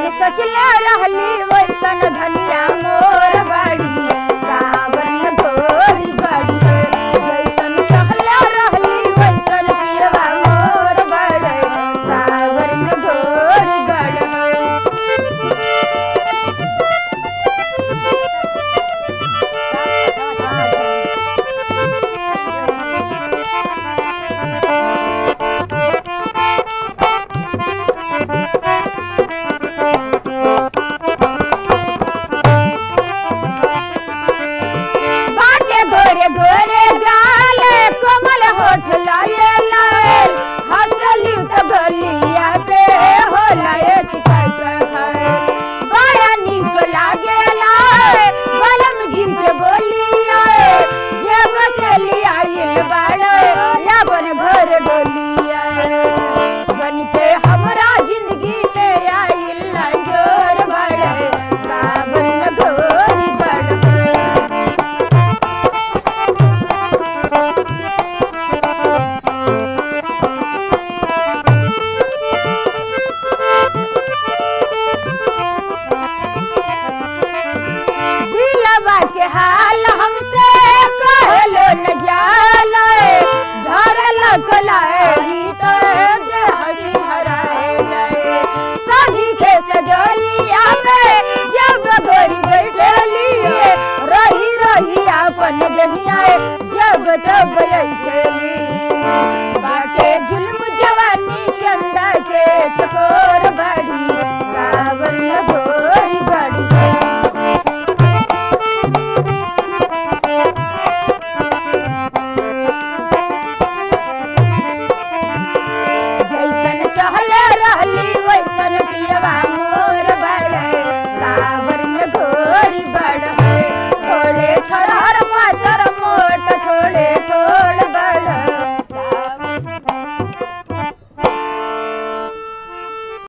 सोचले रहली वैसन धनिया मोर बाड़ी सावन गोरी बाड़ी जैसन कहले रहली वैसन पियवा मोर बाड़ी सावन गोरी बाड़ी बाटे गोरे गोरे गाल कोमल होठ लाए लाए हंसली तो गलिया पे हो लाए कैसन है बड़ा निक लागे लाए बलम जिम के बोलिया जे बसली आइल बाड़े याबन घर डोलिया बन के हमरा जिंदगी ले आइल लाजोर बाड़े सावन गोरी बाड़े दिलवा के हाल हमसे कहलो न जालो धरल कलाई तो जे हंसी हराए लए